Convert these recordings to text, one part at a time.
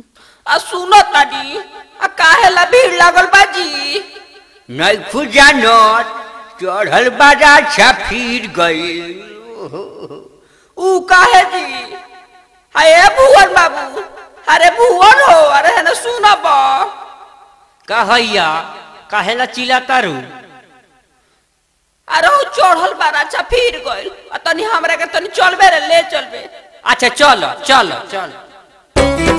आ सुनो तानी आ काहे ला भीड़ लागल बाजी नैखु जानत चढ़ल बाजा छफीर गई ऊ काहे जी अरे भुवन बाबू अरे भुवन हो अरे है ना सुनब कहैया काहेला चिल्ला तारू अरे ऊ चढ़ल बारा अच्छा फिर गइल आ तनी हमरा के तनी चलबे रे ले चलबे अच्छा चल चल चल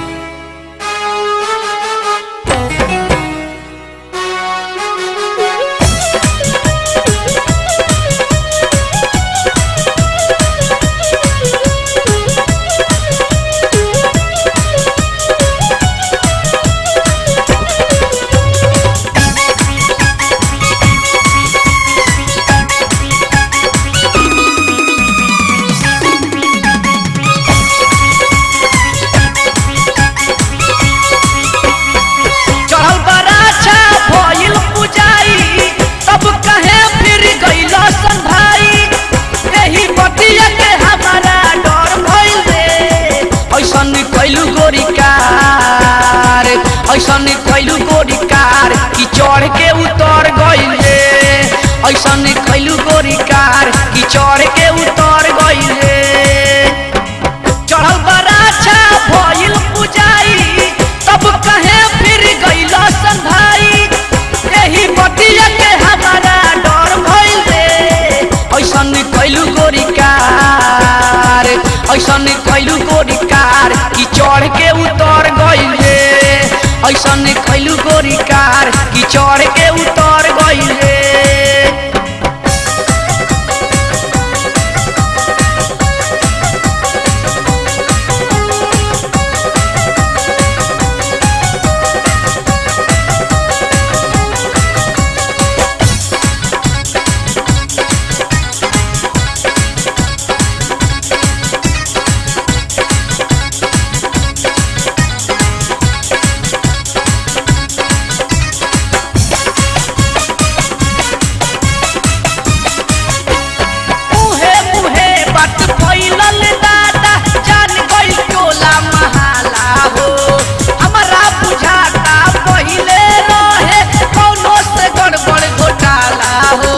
चढ़ल बराछा भइल पुजाई तब कहे फिर गइल सन भाई एही बतिया के हमारा डर भइल रे ऐसन कैलू गोरी कार ऐसन कैलू गोरी कार कि चढ़ के उतर गइल रे ऐसन कैलू गोरी कार कि चढ़ के उतर गइल रे चढ़ल बराछा भइल पुजाई तब कहे फिर गइल सन भाई एही बतिया के हमारा डर भइल रे ऐसन कैलू गोरी कार ऐसन कैलू गोरी कार कि चढ़ के उतर गइल रे ऐसन कैलू गोरी कार कि चढ़ के उतर गइल रे मुहे मुहे बात फैलल दादा जान गइल टोला महाला हो हमरा बुझाता पहिले रहे कौनो से गड़बड़ घोटाला हो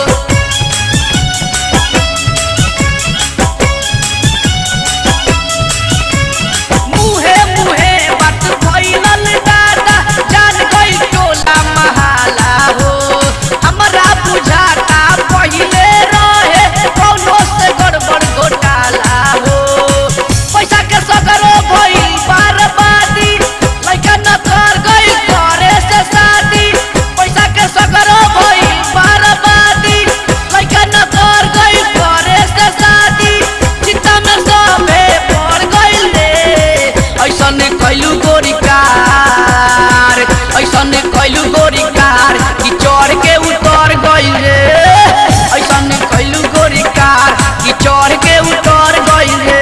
मुहे मुहे बात फैलल दादा जान गइल टोला महाला हो हमरा बुझाता पहिले रहे कौनो से गड़बड़ घोटाला हो पैसा के सगरो भइल बर्बादी लइका न कर गइल करे से शादी पैसा के सगरो भइल बर्बादी लइका न कर गइल करे से शादी चित्ता में सबे पड़ गइल रे ऐसन कैलू गोरी कार ऐसन कैलू गोरी कार कि चढ़ के उतर गइल रे ऐसन कैलू गोरी कार कि चढ़ के उतर गइल रे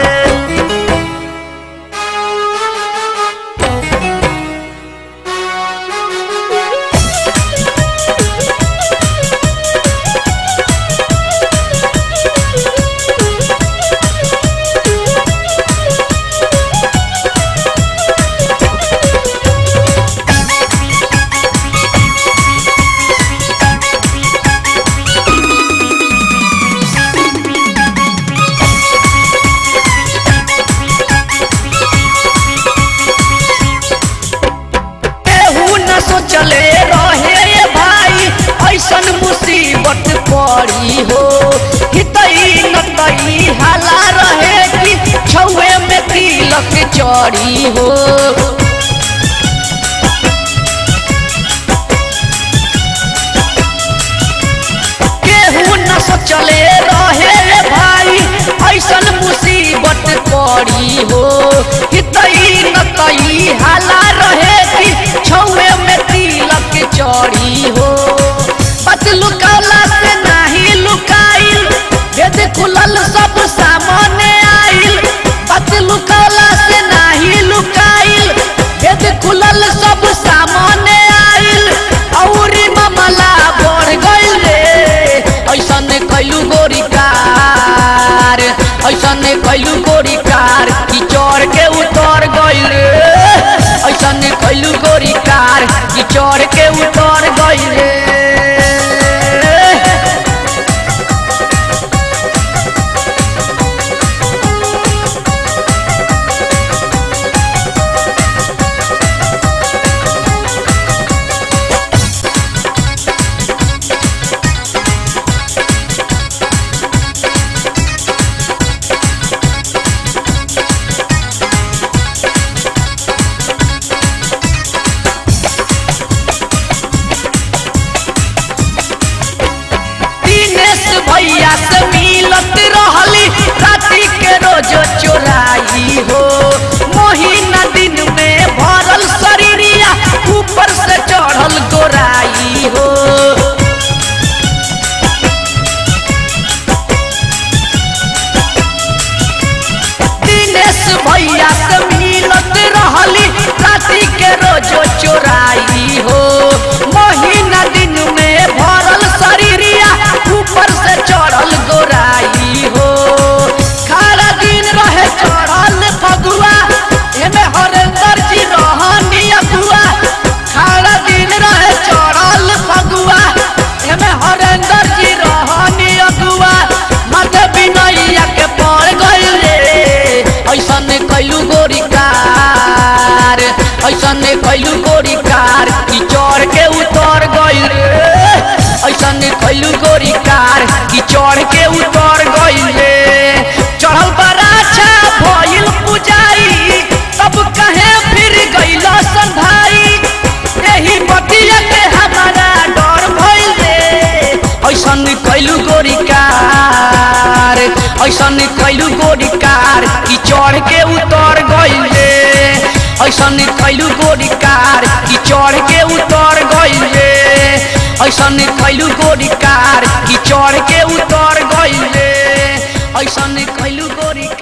केहू न सोचले रहे ये भाई ऐसन मुसीबत पड़ी हो हितई नतई हाला रहे कि छुए में तिलक चढ़ी हो केहू न सोचले रहे रे भाई ऐसन मुसीबत पड़ी हो हितई नतई हाला रहे कि छुए में तिलक चढ़ी हो बात लुकौला से नाही लुकाइल भेद खुलल सब सामने आइल बात लुकौला से नाही लुकाइल भेद खुलल सब सामने आइल और मामला बढ़ गइल रे ऐसन कैलू गोरी कार ऐसन कैलू गोरी कार कि चढ़ के उतर चढ़ के उतर गई रे दिनेश भैया से मिलत रहली राति के रोज चोराई हो महीना दिन में भरल शरीरिया ऊपर से चढ़ल गोराई हो दिनेश भैया से मिलत रहली राति के रोज चोराई हो महीना दिन में भरल शरीरिया ऊपर से चढ़ल गोराई हो खारा दिन रहे चढ़ल फगुआ एमे हरेंद्र जी रहनी अगुआ खारा दिन रहे चढ़ल फगुआ एमे हरेंद्र जी रहनी अगुआ माथे बिनैया के पड़ गइल रे ऐसन कैलू गोरी कार ऐसन कैलू गोरी कार कि चढ़ के उतर गइल रे ऐसन कैलू गोरी कार कि चढ़ के उतर गइल रे चढ़ल बराछा भइल पुजाई तब कहे फिर गइल संधाई एही बतिया के हमारा डर भइल रे ऐसन कैलू गोरी कार ऐसन कैलू गोरी कार कि चढ़ के उतर गइल रे ऐसन कैलू गोरी कार कि चढ़ के उतर गइल रे ऐसन कैलू गोरी कार कि चढ़ के उतर गइल रे ऐसन कैलू गोरी